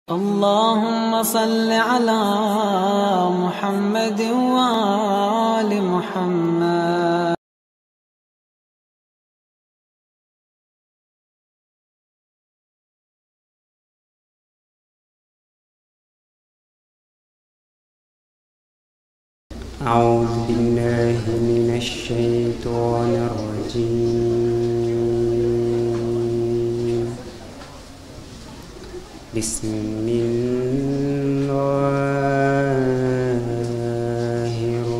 اللهم صل على محمد وآل محمد أعوذ بالله من الشيطان الرجيم بسم الله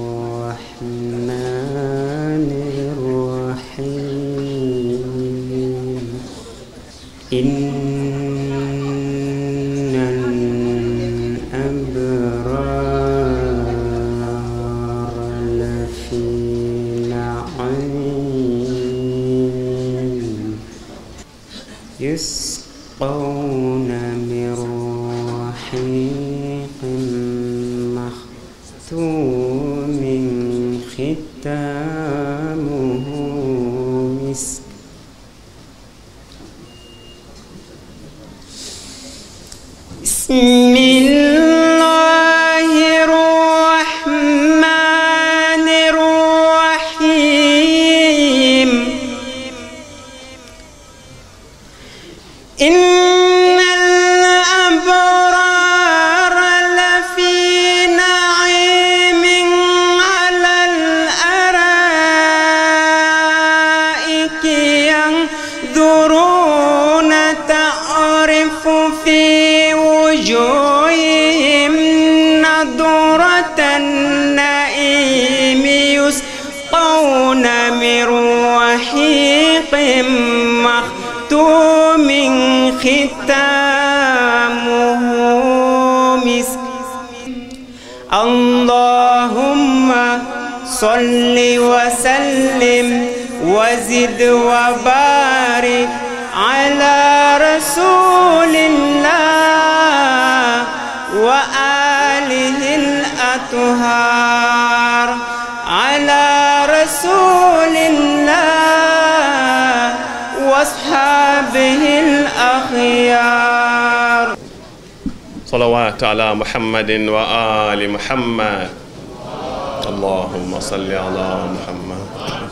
الرحمن الرحيم إن الأبرار لفي نعيم يسقون من رحيق مختوم ختامه مسك بسم الله الرحمن الرحيم إن الأبرار لفي نعيم على الأرائك ينظرون تعرف في وجوههم نضرة النعيم يسقون من رحيق مختوم ختامه مسك اللهم صل وسلم وزد وبارك على رسول الله وآله الأطهار على رسول الله واصحابه الأخيار صلوات على محمد وآل محمد اللهم صل على محمد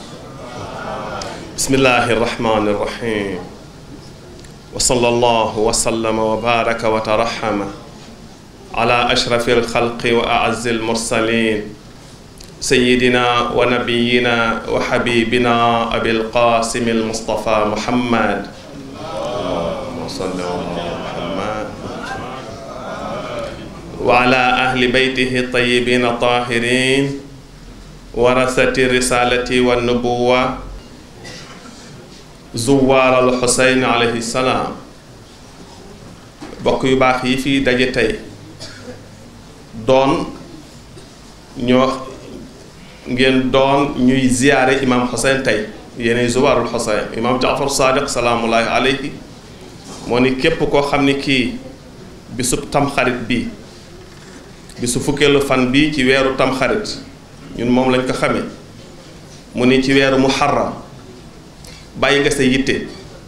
بسم الله الرحمن الرحيم وصلى الله وسلم وبارك وترحم على أشرف الخلق وأعز المرسلين سيدنا ونبينا وحبيبنا أبي القاسم المصطفى محمد اللهم صل على محمد وعلى أهل بيته الطيبين الطاهرين ورثة الرسالة والنبوة زوار الحسين عليه السلام bokk yu baax yi fii daje tey doon ñoo ngeen doon ñuy ziyaare imam Xuseyn tey yéenay zuwaarul Xuseyn imam Jaafar Sadiq salaamullahi alayhi moo ni képp koo xam ni kii bisub tamxarit bi bisu fukkeelu fan bi ci weeru tamxarit ñun moom lañ ko xamee mu ni ci weeru muharram bàyyi nga sa yitte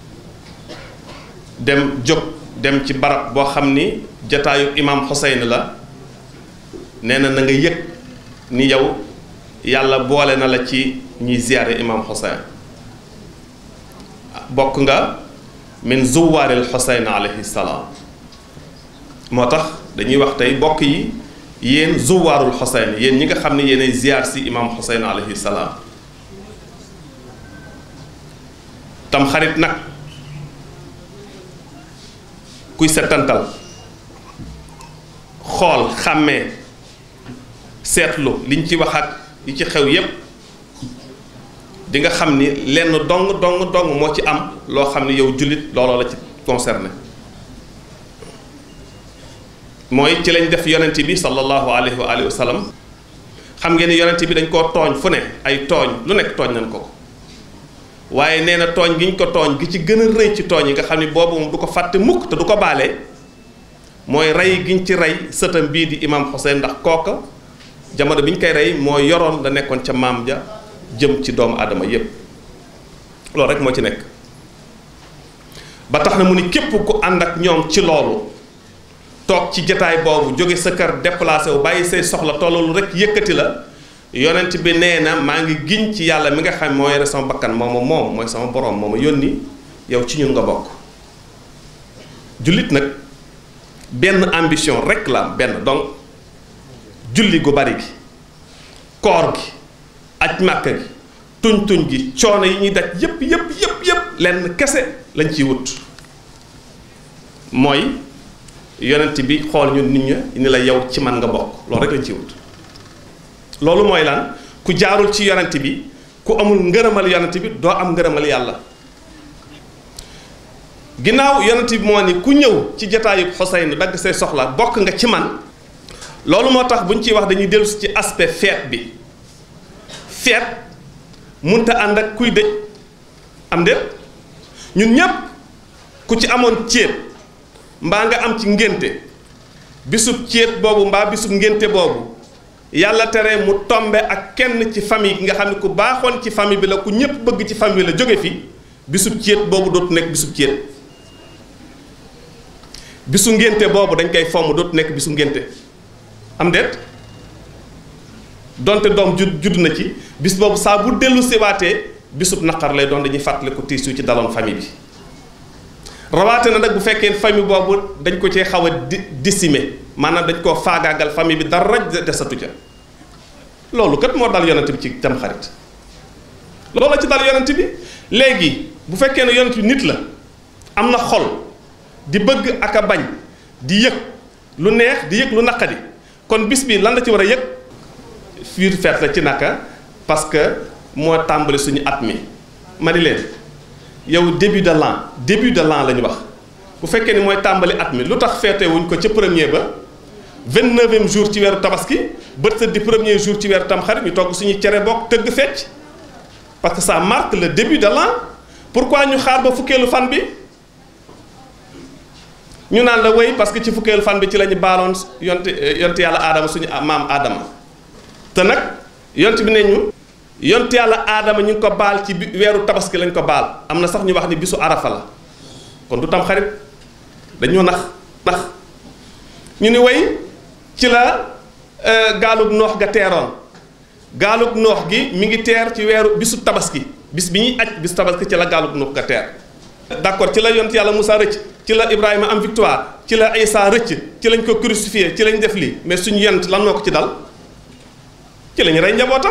dem jóg dem ci barab boo xam ni jataayu imam Xuseyn la nee na na nga yëg ni yow yàlla boole na la ci ñuy ziyaare imam Xuseyn bokk nga min zuwaaril Xuseyn alayhi salaam moo tax dañuy wax tey bokk yi yéen zuwaarul Xuseyn yéen ñi nga xam ne yéenay ziyaar si imam Xuseyn alayhi salaam tam xarit nag kuy setantal xool xàmmee seetlu liñ ci wax ak yi ci xew yépp di nga xam ni lenn dong dong dong moo ci am loo xam ni yow jullit looloo la ci concerné mooy ci lañ def yonent bi sallallahu alayhi wa alihi wa sallam xam ngeen ni yonent bi dañ koo tooñ fu ne ay tooñ lu nekk tooñ nañ ko ko waaye nee na tooñ gi ñu ko tooñ gi ci gën a rëy ci tooñ yi nga xam ni boobu moom du ko fàtte mukk te du ko baale mooy rey giñ ci rey sëtam bii di imam Xuseyn ndax kooka jamono bi ñu koy rey moo yoroon la nekkoon ca maam ja jëm ci doomu aadama yépp loolu rek moo ci nekk ba tax na mu ni képp ku ànd ak ñoom ci loolu toog ci jataay boobu jóge sa kër déplacé wu bàyyi say soxla tollalu rek yëkkati la yonent bi nee na maa ngi giñ ci yàlla mi nga xam moo yore sama bakkan mooma moom mooy sama borom mooma yónni yow ci ñun nga bokk jullit nag benn ambition rek la am benn donc julli gu bari gi koor gi aj màkka gi tuñ tuñ gi coono yi ñuy daj yépp yépp yépp yépp lenn kese lañ ciy wut mooy yonent bi xool ñun nit ña ni la yow ci man nga bokk loolu rek lañ ciy wut loolu mooy lan ku jaarul ci yonent bi ku amul ngërëmal yonent bi doo am ngërëmal yàlla ginnaaw yonent bi moo ni ku ñëw ci jataayu Xuseyn dagg say soxla bokk nga ci man loolu moo tax bu ñu ciy wax dañuy dellusi ci aspect feet bi feet munta ànd ak kuy dëj am déet ñun ñépp ku ci amoon céet mbaa nga am ci ngénte bisub céet boobu mbaa bisub ngénte boobu yàlla tere mu tombe ak kenn ci famille nga xam ne ku baaxoon ci famille bi la ku ñépp bëgg ci famille la jóge fi bisub céet boobu dootu nekk bisub céet bisu ngénte boobu dañ koy fomm dootu nekk bisu ngénte am déet donte doom judd judd na ci bis boobu saa bu dellu siwaatee bisub naqar lay doon dañuy fàttaliku tiis yu ci daloon famille bi rawaate na nag bu fekkee famille boobu dañ ko cee xaw a di décimer maanaam dañ koo faagaagal famille bi dara desatu ca loolu kat moo dal yonent bi ci tamxarit loolu la ci dal yonent bi léegi bu fekkee ne yonent bi nit la am na xol di bëgg ak a bañ di yëg lu neex di yëg lu naqadi kon bis bi lan la ci war a yëg fiir feet la ci naka parce que moo tàmbali suñu at mi ma ni leen yow début de l'an début de l'an la ñu wax bu fekkee ni mooy tàmbali at mi lu tax feete wuñ ko ca premier ba vingt-neuvième jour ci weeru tabaski bët sa di premier jour ci weeru tamxarit ñu togg suñu cere bokk tëgg fecc parce que ça marque le début de l'an pourquoi ñu xaar ba fukkeelu fan bi ñu naan la wéy parce que ci fukkeelu fan bi ci la ñu baaloon yonte yonte yàlla aadama suñu maam aadama te nag yont bi ne ñu yont yàlla aadama ñu ngi ko baal ci weeru tabaski lañ ko baal am na sax ñu wax ni bisu arafa la kon du tam xarit dañoo nax nax ñu ni way ci la gaalug noox ga teeroon gaalug noox gi mi ngi teer ci weeru bisu tabaski bis bi ñuy aj bisu tabaski ci la gaalug noox ga teer d'accord ci la yont yàlla Moussa rëcc ci la Ibrahima am victoire ci la Isa rëcc ci lañ ko crucifié ci lañ def lii mais suñu yent lan moo ko ci dal ci lañu rey njabootam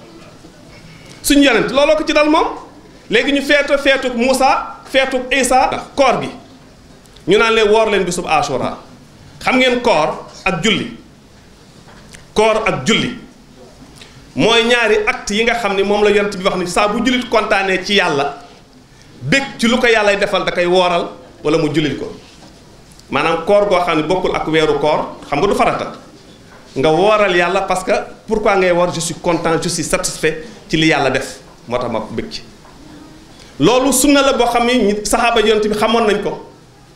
suñu yonent looloo ko ci dal moom léegi ñu feetu feetuk Moussa feetuk Isa koor gi ñu naan leen woor leen bisub Ashura xam ngeen koor ak julli koor ak julli mooy ñaari acte yi nga xam ni moom la yonent bi wax ni saa bu jullit kontaanee ci yàlla bég ci lu ko yàllay defal da koy wooral wala mu jullil ko maanaam koor goo xam ne bokkul ak weeru koor xam nga du farata nga wooral yàlla parce que pourquoi ngay woor je suis content je suis satisfait ci li yàlla def moo tax ma bëgg ci loolu sunna la boo xam ni saxaaba yonent bi xamoon nañ ko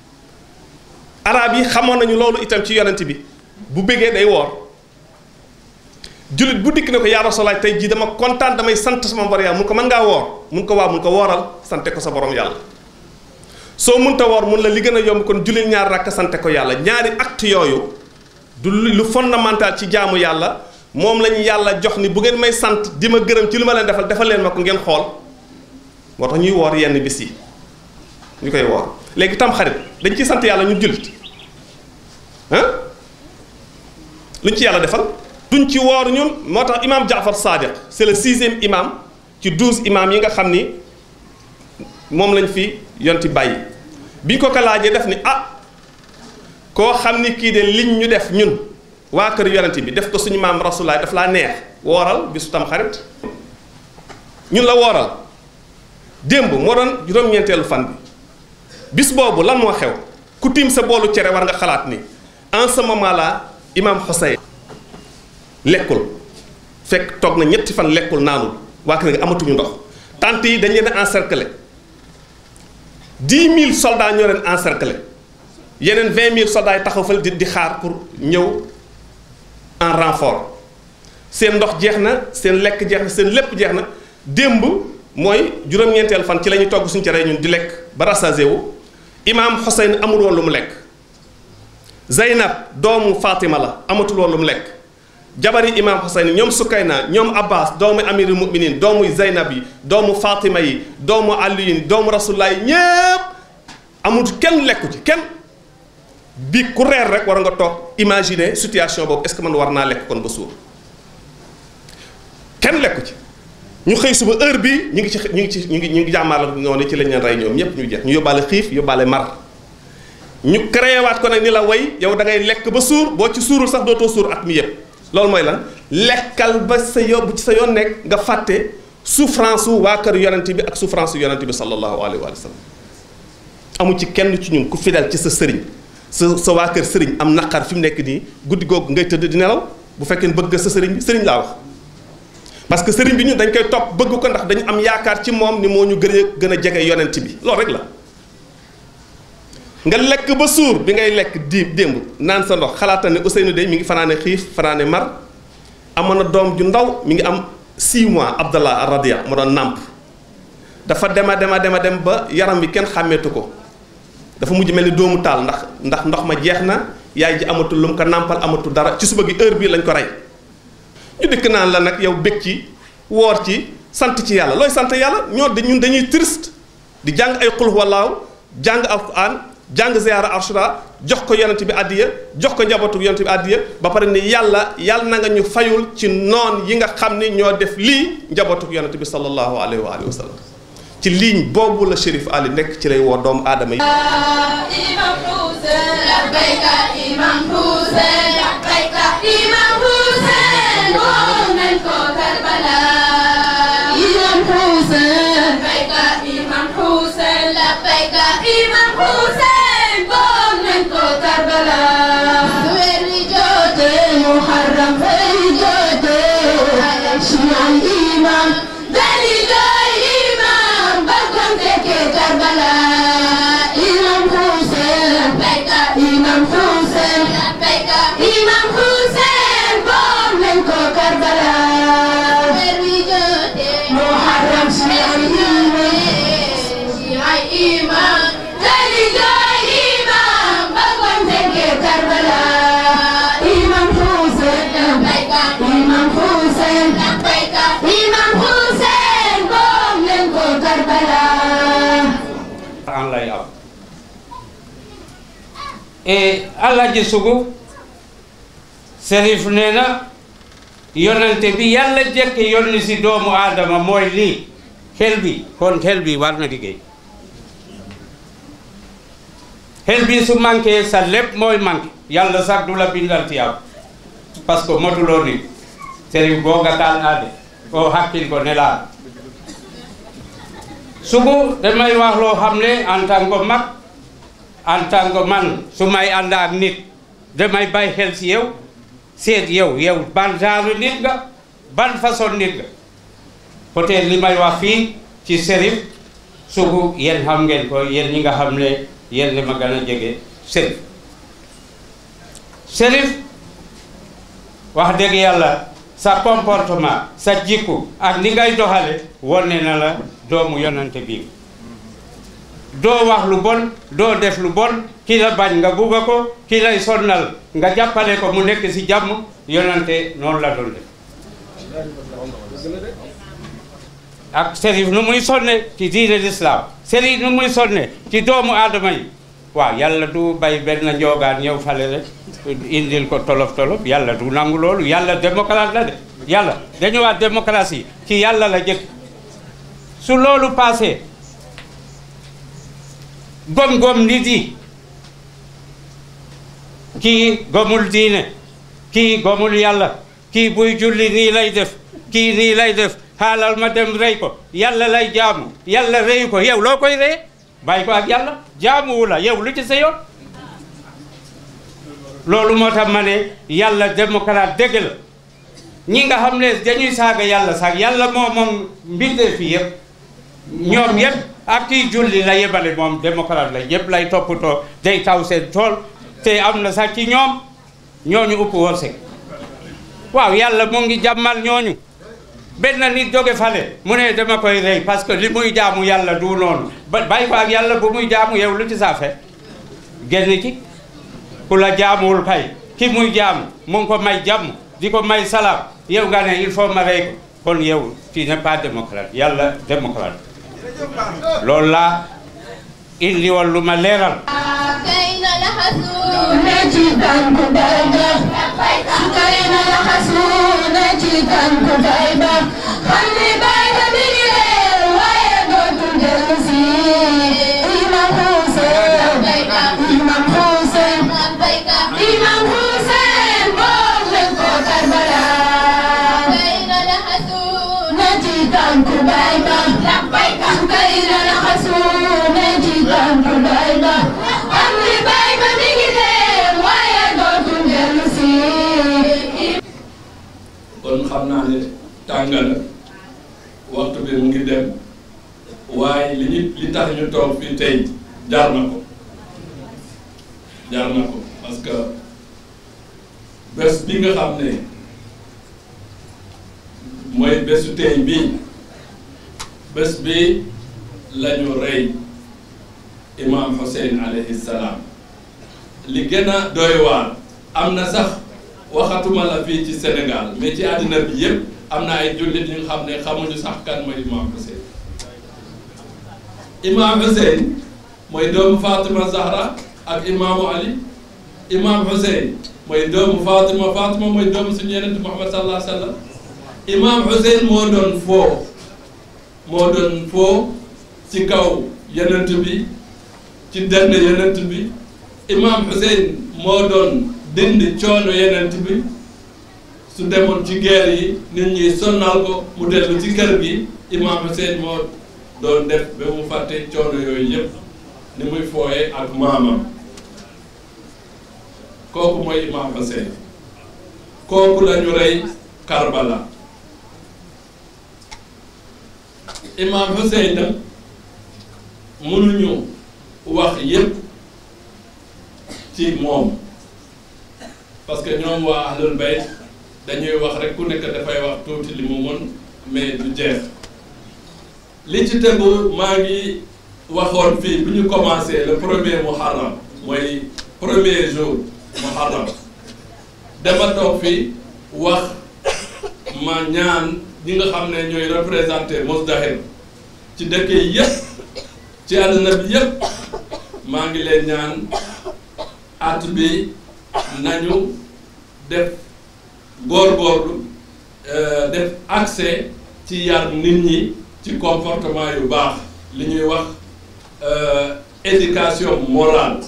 arab yi xamoon nañu loolu itam ci yonent bi bu bëggee day woor jullit bu dikk ne ko yaa Rasulallaah tey jii dama kontaan damay sant sama borom yàlla mun ko mën ngaa woor mun ko waaw mun ko wooral sante ko sa borom yàlla soo munta woor mun la li gën a yomb kon jullit ñaar rakk sante ko yàlla ñaari acte yooyu du lu fondamental ci jaamu yàlla moom lañu yàlla jox ni bu ngeen may sant di ma gërëm ci lu ma leen defal defal leen ma ko ngeen xool moo tax ñuy woor yenn bis yi ñu koy woor léegi tam xarit dañ ciy sant yàlla ñu jullit ah luñ ci yàlla defal duñ ci woor ñun moo tax imam Jaafar Sadiq c'est le sixième imam ci douze imam yi nga xam ni moom lañ fi yonti bàyyi biñ ko ko laajee def ni ah koo xam ni kii de liñ ñu def ñun waa kër yonent bi def ko suñu maam rasulaay daf laa neex wooral bisu tam xarit ñun la wooral démb moo doon juróom-ñeenteelu fan bi bis boobu lan moo xew ku tiim sa boolu cere war nga xalaat ni en ce moment là imam Hussein lekkul fekk toog na ñetti fan lekkul naanul waa kër nga amatuñu ndox tant yi dañ leen a encercler dix mille soldats ñoo leen encercler yeneen vingt mille soldats yi taxaw fal di di xaar pour ñëw en renfort seen ndox jeex na seen lekk jeex na seen lépp jeex na démb mooy juróom-ñeenteel fan ci la ñuy togg suñu cere ñun di lekk ba rassasié wu imaam Hussein amul woon lu mu lekk Zeynab doomu Fatima la amatul woon lu mu lekk jabari imam Hussein ñoom Sukayna ñoom Abbas doomu amirul muminin doomu Zeynab yi doomu Fatima yi doomu Aliyin doomu Rasulullah yi ñépp amul kenn lekku ci kenn bi ku reer rek war nga toog imaginer situation boobu est-ce que man war naa lekk kon ba suur kenn lekku ci ñu xëy suba heure bi ñu ngi ci ñu ngi ci ñu ngi ñu ngi jàmmaar noonu ci lañ leen rey ñoom ñépp ñu jeex ñu yóbbaale xiif yóbbaale mar ñu créé waat ko nag ni la way yow da ngay lekk ba suur boo ci suurul sax dootoo suur at mi yëpp loolu mooy lan lekkal ba sa yo bu ci sa yoon nekk nga fàtte souffrance su waa kër yonent bi ak souffrance su yonent bi sallallahu alayhi wa sallam amu ci kenn ci ñun ku fidèle ci sa sëriñ sa sa waa kër sëriñ am naqar fi mu nekk nii guddi googu ngay tëdd di nelaw bu fekkee bëgg sa sëriñ bi sëriñ laa wax parce que sëriñ bi ñun dañ koy topp bëgg ko ndax dañu am yaakaar ci moom ni moo ñu gën a gën a jege yonent bi loolu rek la nga lekk ba suur bi ngay lekk di démb naan sa ndox xalaatal ne Ousseynou de mi ngi fanaane xiif fanaane mar amoon na doom ju ndaw mi ngi am 6 mois Abdallah Radia mu doon nàmp dafa dema dema dema dem ba yaram bi kenn xàmmeetu ko dafa mujj mel ni doomu taal ndax ndax ndox ma jeex na yaay ji amatul lu mu ko nàmpal amatul dara ci suba gi heure bii lañ ko rey ñu dikk naan la nag yow bég ci woor ci sant ci yàlla looy sant yàlla ñoo de ñun dañuy triste di jàng ay xul wallaaw jàng alquran jàng ziyaara arshura jox ko yonent bi addiya jox ko njabootu yonent bi addiya ba pare ni yàlla yàlla na nga ñu fayul ci noon yi nga xam ni ñoo def lii njabootu yonent bi sallallahu alayhi wa alihi wa sallam ci ligne boobu la Chérif Ali nekk ci lay woo doomu aadama yi Imam Hussein labbayka Imam Hussein labbayka Imam Hussein moom nañ ko Karbala Imam Hussein labbayka Imam Hussein labbayka Imam Hussein moom nañ ko Karbala weer wi jotee Muharram weer wi jotee Shial Imam dali doy Imam bagam fekkee Karbala Imam Hussein labbayka Imam Hussein labbayka Imam Hussein moom nañ ko Karbala weer wi jotee Muharram Shial Imam Shial Imam dali doy Imam bagam fekkee Karbala Imam Hussein labbayka Imam Hussein labbayka Imam Hussein moom nañ ko Karbala an lay am e Alaaji Sugu Serif nee na yonente bi yàlla jëkk yónni si doomu aadama mooy lii xel bi kon xel bi war na liggéey xel bi su manqué sa lépp mooy manqué yàlla sax du la bindal tiyaab parce que motuloo nit Serif boo nga taal aade o hakkil ko nelaa sugu damay wax loo xam ne en tant que mag en tant que man su may ànd ak nit damay bàyyi xel si yow seet yow yow ban genre nit nga ban façon nit nga peut-être li may wax fii ci Serif sugu yéen xam ngeen ko yéen ñi nga xam ne yéen li ma gën a jege Serif Serif wax dëgg yàlla sa comportement sa jikku ak ni ngay doxale wone na la doomu yonante bi doo wax lu bon doo def lu bon ki la bañ nga bugga ko ki lay sonnal nga jàppale ko mu nekk ci jàmm yonante noonu la doon def ak Serif nu muy sonne ci diine l'islam Serif nu muy sonne ci doomu aadama yi waaw yàlla du bay benn njoogaan ñëw fale rek indil ko tolof tolof yàlla du nangu loolu yàlla démocrate la de yàlla dañu wax démocratie ci yàlla la jëkk su loolu passé gom-gom nit yi kii gomul diine kii gomul yàlla kii buy julli nii lay def kii nii lay def xaalal ma dem rey ko yàlla lay jaamu yàlla reyu ko yow loo koy reye bàyyi ko ak yàlla jaamuwu la yow lu ci sa yoon loolu moo tax ma ne yàlla démocrate dëgg la ñi nga xam ne dañuy saaga yàlla sax yàlla moo moom mbindee fi yëpp ñoom yëpp ak kii julli la yebale moom démocrate la yëpp lay toppatoo day taw seen tool te am na sax ci ñoom ñooñu upp wërsëg waaw yàlla mu ngi jàmmal ñooñu benn nit jóge fale mu ne dama koy rey parce que li muy jaamu yàlla du noonu ba bàyyi ko ak yàlla bu muy jaamu yow lu ci saa fe génn ci ku la jaamuwul kay ki muy jaamu mu ngi ko may jàmm di ko may salaam yow nga ne il faut ma rey ko kon yow tu n'es pas démocrate yàlla démocrate loolu laa indi woon lu ma leeral كين لحسون جدا كبيبة كين لحسون جدا كبيبة خلي بالك بجلال ويدوت الجلسي إمام حسين إمام حسين إمام حسين بوغلق كربلاء كين لحسون جدا كبيبة كين لحسون جدا كبيبة أمري بايبة بجلال ويدوت الجلسي kon xam naa ne tàng na waxtu bi mu ngi dem waaye li ñu li tax ñu toog fii tey jar na ko jar na ko parce que bés bi nga xam ne mooy bésu tey bii bés bi la ñu rey imam Hussein alayhi salaam li gën a doy waar am na sax waxatuma la fii ci Sénégal mais ci àddina bi yépp am na ay jullit ñu xam ne xamuñu sax kan mooy imam Hussein imam Hussein mooy doomu Fatima Zahra ak imaamu Ali imam Hussein mooy doomu Fatima Fatima mooy doomu suñu yenent Muhammad sallallahu alayhi wa sallam imam Hussein moo doon foo moo doon foo ci kaw yenent bi ci denn yenent bi imam Hussein moo doon dindi coono yenent bi su demoon ci guerre yi nit ñi sonnal ko mu dellu ci kër gi imam Hussein moo doon def ba mu fàtte coono yooyu yépp ni muy fooye ak maamam kooku mooy imam Hussein kooku la ñu rey Karbala imam Hussein nag mënuñu wax yépp ci moom parce que ñoom waa ahlul bayt dañuy wax rek ku nekk dafay wax tuuti li mu mën mais du jeex li ci tegu maa ngi waxoon fii bu ñu commencé le premier muharram mooy premier jour muharram dama toog fii wax ma ñaan ñi nga xam ne ñooy représenté Mozdahir ci dëkk yi yépp ci àdduna bi yépp maa ngi leen ñaan at bi nañu def góorgóorlu def accès ci yar nit ñi ci comportement yu baax li ñuy wax éducation morale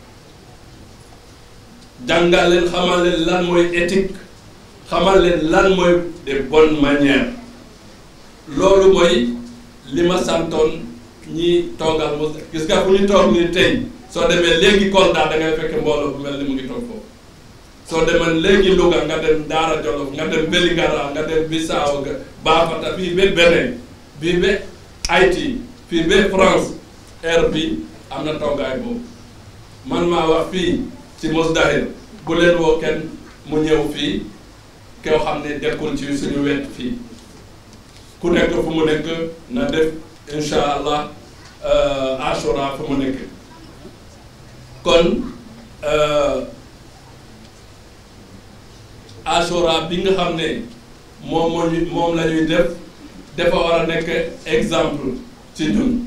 jàngal leen xamal leen lan mooy éthique xamal leen lan mooy des bonnes manières loolu mooy li ma santoon ñi toogal mos gis nga fu ñu toog nii tey soo demee léegi Kolda da ngay fekk mbooloo bu mel ni mu ngi toog foofu soo demee léegi Louga nga dem Daara Jolof nga dem Vélingara nga dem Bissau nga Bafata fii ba Benin fii ba Haïti fii ba France air bi am na toogaay boobu man maa wax fii ci Mozdahir bu leen woo kenn mu ñëw fii koo xam ne dekkul ci suñu wet fii ku nekk fu mu nekk na def incha allah ashura fu mu nekk kon ashura bi nga xam ne moom moo ñu moom la ñuy def dafa war a nekk exemple ci ñun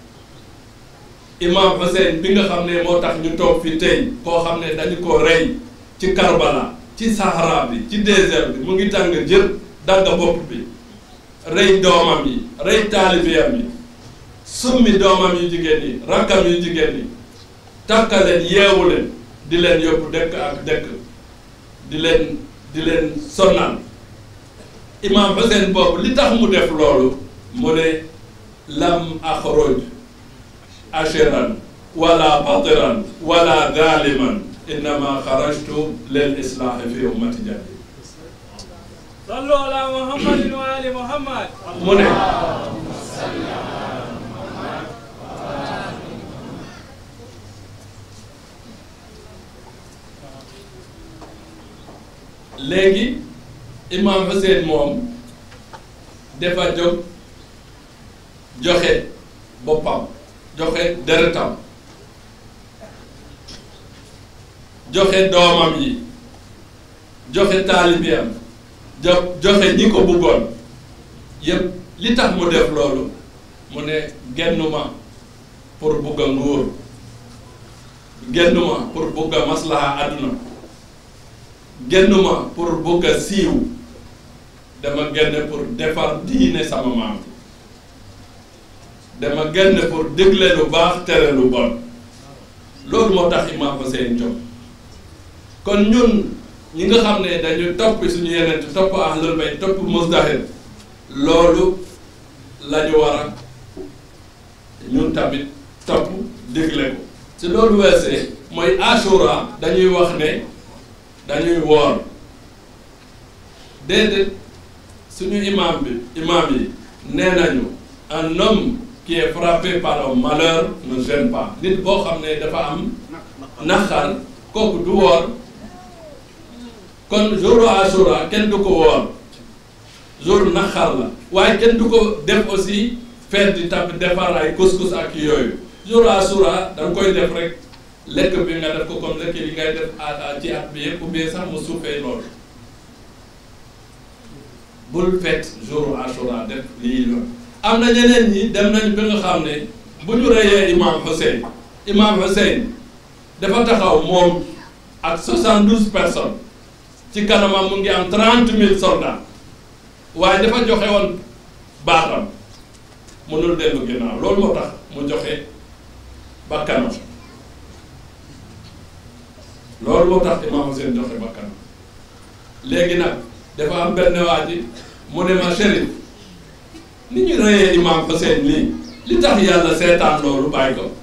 imam Hussein bi nga xam ne moo tax ñu toog fi tey koo xam ne dañu ko rey ci Karbala ci Sahara bi ci désert bi mu ngi tàng jër dagga bopp bi rey doomam yi rey taalibiyam yi summi doomam yu jigéen yi rakkam yu jigéen yi takkaleen yeewu leen di leen yóbbu dëkk ak dëkk di leen di leen sonnal imam Hussein boobu li tax mu def loolu mu ne lam axroj ashiran wala batiran wala zaliman innama xarajtu lil islahi fi ummati jadi صلوا على محمد وآل محمد mu ne léegi imam Hussein moom dafa jóg joxe boppam joxe deretam joxe doomam yi joxe taalibeem jo joxe ñi ko bëggoon yépp li tax mu def loolu mu ne gennuma pour bugg a nguur gennuma pour bugg a maslaha àdduna gennuma pour bugg a siiw dama genn pour defar diine sama maam dama genn pour dégle lu baax tere lu bon loolu moo tax Imam Hussein jóg kon ñun ñi nga xam ne dañu topp suñu yeneen topp ahlul bayt topp mustahil loolu la ñu war a ñun tamit topp dégle ko si loolu weesee mooy ashura dañuy wax ne dañuy woor déedéet suñu imam bi imam yi nee nañu un homme qui est frappé par un malheur ne gêne pas nit boo xam ne dafa am naqar kooku du woor kon jour ashura kenn du ko woor jour naqar la waaye kenn du ko def aussi fête di tab defar ay couscous ak yooyu jour ashura da nga koy def rek lekk bi nga def ko comme lekk yi ngay def à ci at bi yëpp ou bien sax mu suufee loolu bul fête jour ashura def lii la am na ñeneen ñi dem nañ ba nga xam ne bu ñu reyee imam Hussein imam Hussein dafa taxaw moom ak 72 personnes ci kanamam mu ngi am 30 000 soldats waaye dafa joxe woon baatam mënul dellu ginnaaw loolu moo tax mu joxe bakkanam loolu moo tax imam Hussein joxe bakkanam léegi nag dafa am benn waa ji mu ne ma Chérif ni ñu reyee imam Hussein lii li tax yàlla seetaan loolu bàyyi ko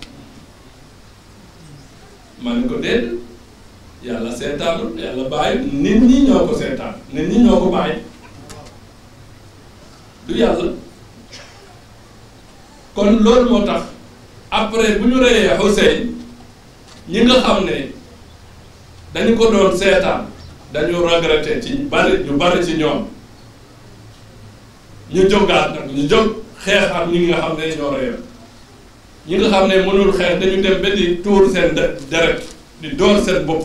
ma ne ko déet yàlla seetaanul yàlla bàyyi nit ñi ñoo ko seetaan nit ñi ñoo ko bàyyi du yàlla kon loolu moo tax après bu ñu reyee Hussein ñi nga xam ne dañu ko doon seetaan dañu regretté ci bari ñu bari ci ñoom ñu jógaat nag ñu jóg xeex ak ñi nga xam ne ñoo reyoon ñi nga xam ne mënul xeex dañu dem ba di tuur seen deret di door seen bopp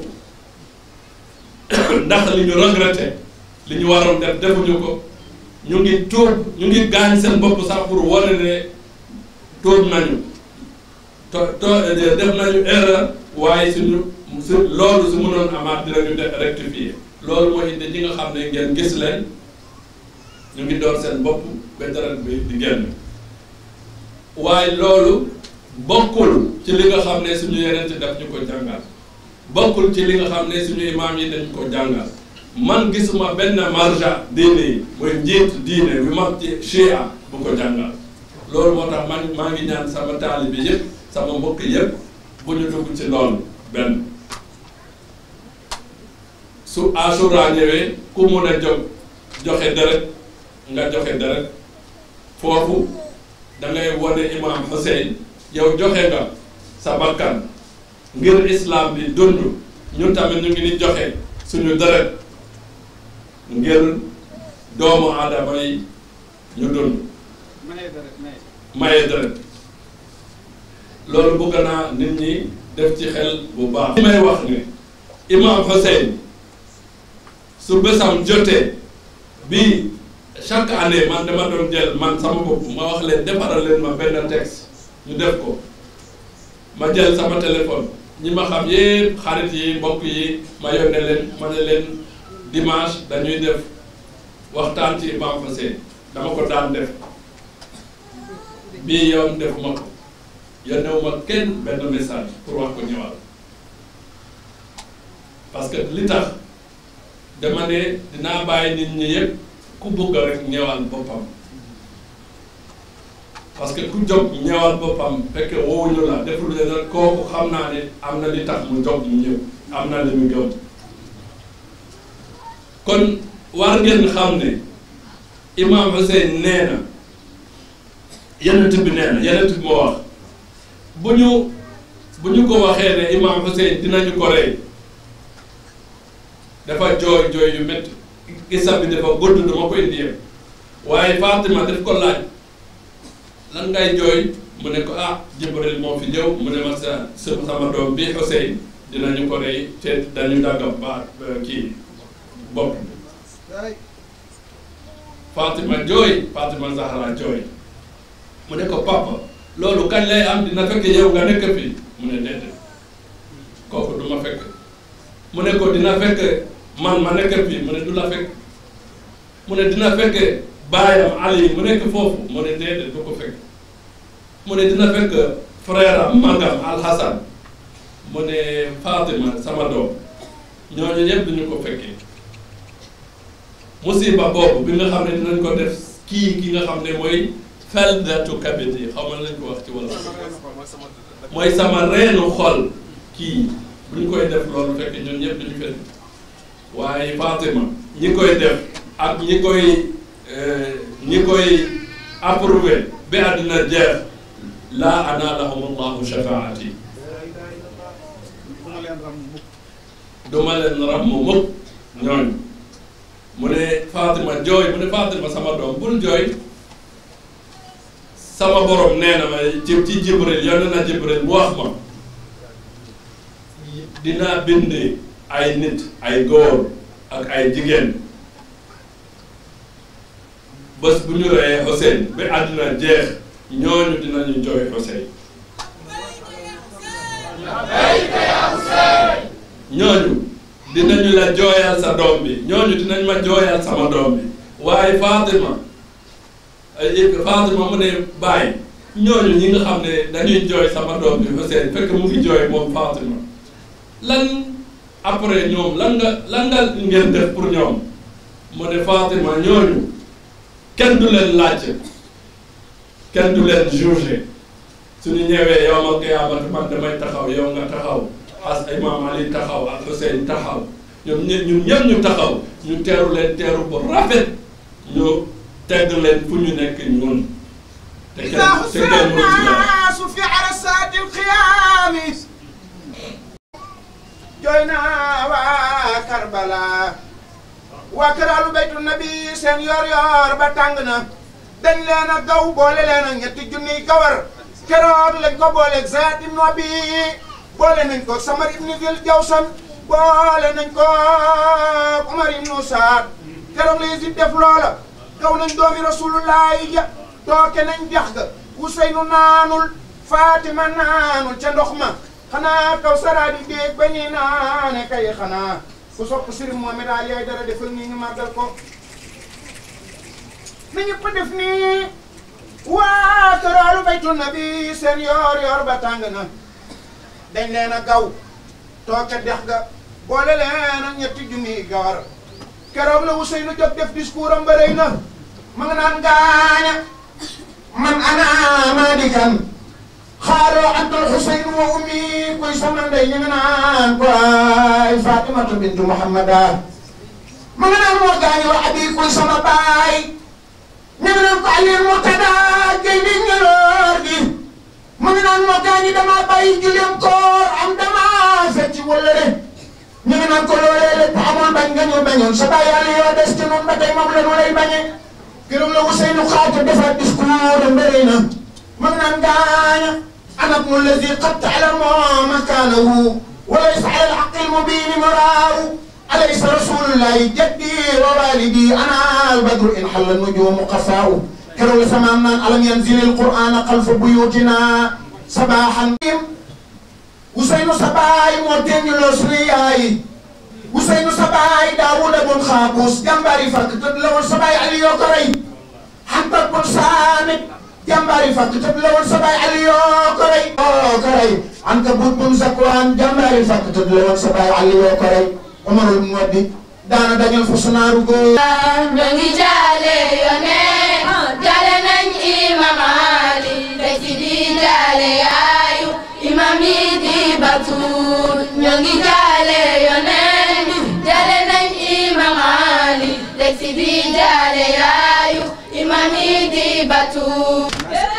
ndax li ñu regretté li ñu waroon def defuñu ko ñu ngi tuub ñu ngi gaañ seen bopp sax pour wane ne tuub nañu to to def nañu erreur waaye suñu su loolu su mënoon amaat dinañu def rectifier loolu mooy indi ñi nga xam ne ngeen gis leen ñu ngi door seen bopp ba deret bi di génn waaye loolu bokkul ci li nga xam ne suñu yeneen ci def ñu ko jàngal bokkul ci li nga xam ne suñu imaam yi dañ ko jàngal man gisuma benn marja diine yi mooy njiit diine bi mag ci chia bu ko jàngal loolu moo tax man maa ngi ñaan sama taalibe yëpp sama mbokk yëpp bu ñu dugg ci loolu benn su asura ñëwee ku mun a jóg joxe deret nga joxe deret foofu da ngay wane imam Hussein yow joxe nga sa bakkan ngir islam bi dund ñun tamit ñu ngi ni joxe suñu deret ngir doomu aadama yi ñu dund maye deret loolu bëgg naa nit ñi def ci xel bu baax li may wax ne imam Hussein su bésam jotee bi chaque année man dama doon jël man sama bopp ma wax leen defaral leen ma benn texte ñu def ko ma jël sama téléphone ñi ma xam yépp xarit yi mbokk yi ma yónnee leen ma ne leen dimanche dañuy def waxtaan ci Imam Hussein dama ko daan def bii yoon defuma ko yónnewuma kenn benn message pour wax ko ñëwal parce que li tax dama ne dinaa bàyyi nit ñi yépp ku bëgg rek ñëwal boppam parce que ku jóg ñëwal boppam fekk woowuñu la deful leen rek kooku xam naa ne am na li tax mu jóg mu ñëw am na li mu gëm kon war ngeen xam ne Imam Hussein nee na yenent bi nee na yenent bi moo wax bu ñu bu ñu ko waxee ne Imam Hussein dinañu ko rey dafa jooy jooy yu métti gisa bi dafa gudd dama ko indi yëpp waaye Fatima daf ko laaj lan ngay jooy mu ne ko ah Jibril moo fi ñëw mu ne ma sa sama doom bi Hussein dinañu ko rey te dañu dagga baat kii bopp bi Fatima jooy Fatima Zahra jooy mu ne ko papa loolu kañ lay am dina fekk yow nga nekk fii mu ne déedéet kooku du ma fekk mu ne ko dina fekk man ma nekk fii mu ne du la fekk mu ne dina fekk baayam Ali mu nekk foofu mu ne déedéet du ko fekk mu ne dina fekk frère am magam Al Hassan mu ne Fatima sama doom ñooñu ñëpp duñu ko fekkee musiba boobu bi nga xam ne dinañ ko def kii ki nga xam ne mooy feldatu kabit yi xaw ma lañ ko wax ci wala mooy sama reenu xol kii bu ñu koy def loolu fekk ñun ñëpp duñu fekk waaye Fatima ñi koy def ak ñi koy ñi koy approuvé bi àddina jeex laa anaalahum allahu shafaati duma leen ram mu mukk ñooñu mu ne Fatima jooy mu ne Fatima sama doom bul jooy sama borom nee na ma ci ci Jibril yónni na Jibril bu wax ma dinaa bind ay nit ay góor ak ay jigéen bés bu ñu reyee Hussein ba àddina jeex ñooñu dinañu jooy Hussein ñooñu dinañu la jooyal sa doom bi ñooñu dinañ ma jooyal sama doom bi waaye Fatima Fatima mu ne bàyyi ñooñu ñi nga xam ne dañuy jooy sama doom bi Hussein fekk mu ngi jooy moom Fatima lan après ñoom lan nga lan nga ngeen def pour ñoom mu ne Fatima ñooñu kenn du leen laajte kenn du leen jugé suñu ñëwee yow ma qiyaamati man damay taxaw yow nga taxaw as imam Ali taxaw ak Hussein taxaw ñoom ñe ñun ñëpp ñu taxaw ñu teeru leen teeru bu rafet ñu tegg leen fu ñu nekk ñun te kenn te kenn mënu ci dara في عرسات الخيام جوينا وكربلاء وكرالو بيت النبي سين يور يور باتانغنا dañ leen a gaw boole leen a ñetti junniy kawar keroog lañ ko booleeg Zayd ibn Abi boole nañ ko Samar ibn Dil Jawsan boole nañ ko Umar ibn Saad keroog la Yazid def loola gaw nañ doomi Rasulullahi ja tooke nañ dex ga Useynu naanul Fatima naanul ca ndox ma xanaa kaw saraadi déeg ba ñuy naane kay xanaa ku sopp Sëriñ Mohamed Ali ay dara defal nii ñu màggal ko na ñëpp def nii waa këralu baytu nabi seen yoor yoor ba tàng na dañ leen a gaw tooke dex ga boole leen ak ñetti junniy gawar keroog la Ousseynou jóg def discours am ba rëy na ma nga naan gaaña man ana madikan xaaroo antal Ousseynou wa ummi koy sama ndey ñu nga naan ko ay Fatimatu bintu Muhammada ma nga naan moo gaañi wa abi koy sama baay ñu ngi naan ko Aliou Murtada Guèye di ñëloor gi mu ngi naan moo gaañi damaa bàyyi julleem koor am damaa fecc wala de ñu ngi naan ko loolee lépp amoon bañ nga ñu bañoon sa bàyyi yàlla yoo des ci noonu ba tey moom la ñu lay bañee keroog la Ousseynou xaata defaat discours am bëri na mu ngi naan gaaña ana ibnu allazi qad ta'lamu makaanahu wa laysa ala al-haqqi al-mubiin maraahu أليس رسول الله جدي ووالدي أنا البدر إن حل النجوم قفاء كرو ثمان ألم ينزل القرآن خلف بيوتنا صباحا وسينو سباي موتين لوسرياي وسينو سباي داوود بن خابوس جنباري فك تدلون سباي علي يوكري حتى بن سامت جنباري فك تدلون سباي علي يوكري يوكري عنكبوت بن زكوان جنباري فك تدلون سباي علي يوكري Umarul Muwaddi daana dañal fa sunaaru góor ñoo ngi jaale yoneen jaale nañ imam Ali da ci di jaale yaayu imam yi di Batuul ñoo ngi jaale yoneen jaale nañ imam Ali da ci di jaale yaayu imam yi di Batuul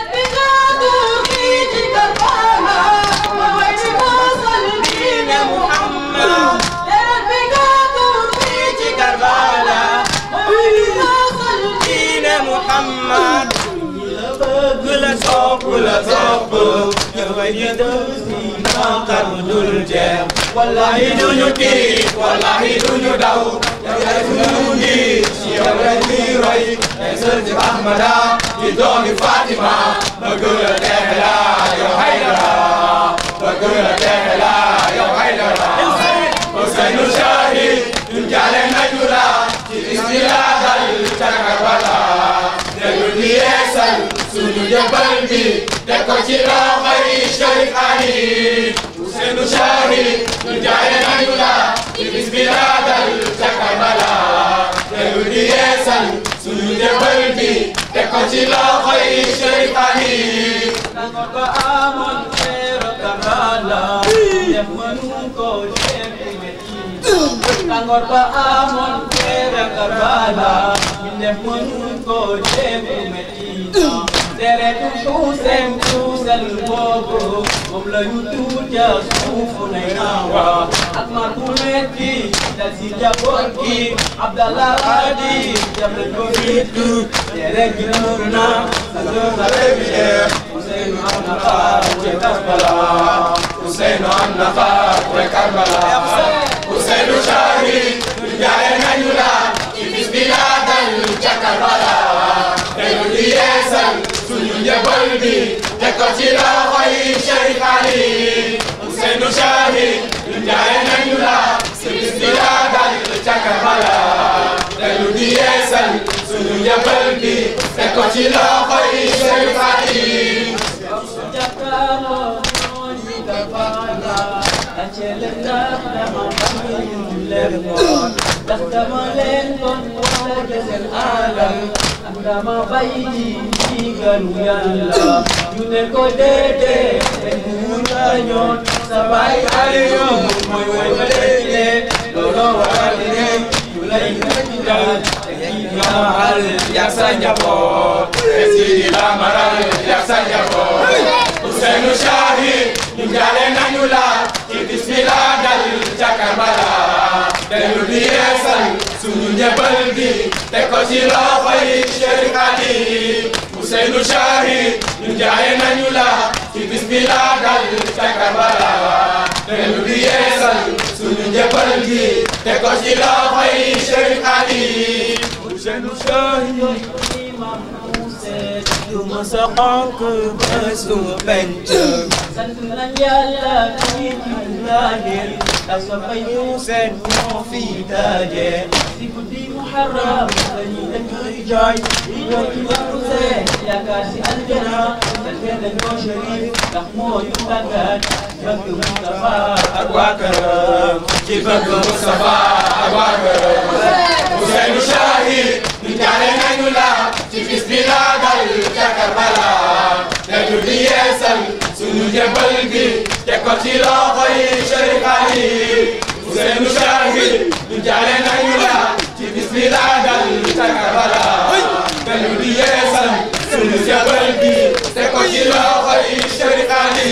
محمد كل صوب كل صوب يوجد في قدر الجاه wallahi duñu tiit wallahi duñu daw yow yaay sunu njiit ci yow la ñuy roy ay sër ci Ahmada di doomi Fatima bëgg la texe la yow Haydara bëgg la texe la yow Haydara Ousseynou Shahid ñun jaale nañu la ci bismillah dal ca Karbala dellu di yeesal sunu jëbbal bi teg ko ci loxoy Cherif Ali Ousseynou Shahid ñun jaale nañu la ci bismillah dal ca Karbala dellu di yeesal sunu jëbbal bi teg ko ci loxoy Cherif Ali Nangor ba amoon xeeru Karbala def mënu ko def metti Nangor ba amoon xeeru Karbala def mënu ko def metti deretu tuusem tuusel boobu moom la ñu tuur ca suufu nay naawa ak mar bu metti dal si jaboot gi Abdallah Hadi jam nañ ko fiitu deret gi nuur na sa doon sa rebile Ousseynou am na xaar ca Karbala Ousseynou am na xaar ca Karbala Ousseynou Shahid ñu jaale nañu la ci bis bi la dal ca Karbala dañu di yeesal suñu njëbal bi teg ko ci loxoy Cherif Ali Ousseynou Shahid ñu jaale nañu la ci bis bi la dal ca Karbala dañu di yeesal suñu njëbal bi teg ko ci loxoy Cherif Ali Jakaaroo ñooñu Karbala acele ndax dama bañ leen woon ndax dama leen doon woote seen alal ak dama bàyyi ji ndigalu Yàlla ñu ne ko déedéet te mu ñaañoon sa baay Aliyu mooy woy ba déedé looloo waral ne ñu lay ñaan te kii dina xal yak sa njaboot Sidi Lamaral yak sa njaboot Ousseynou Shahid ñu jaale nañu la ci bismillah dal ca Karbala dellu di yeesal suñu njëbal bi teg ko ci loxoy Cherif Ali Ousseynou Shahid ñu jaale nañu la ci bismillah dal ca Karbala dellu di yeesal suñu njëbal bi teg ko ci loxoy Cherif Ali Ousseynou Shahid imam Ousseyn du ma sa xonk ba suba penc sant nañ Yàlla ci zahir ndax sa fay Ousseyn moo fi daje si guddi Muharram dañuy dem di jooy di jooy ci wa Ousseyn yaakaar si aljana sant nañ ko Cherif ndax moo ñu tàggat bëgg Mustafa ak waa këram ci bëgg Moustapha ak waa këram Ousseynou Shahid ñu jaale nañu la ci bis bi la dal ca Karbala dañu di yeesal suñu njëbal bi teg ko ci loxoy Cherif Ali Ousseynou Shahid ñu jaale nañu la ci bis bi la dal ca Karbala dañu di yeesal suñu njëbal bi teg ko ci loxoy Cherif Ali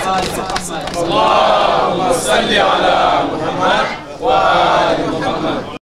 اللهم صل على محمد وآل محمد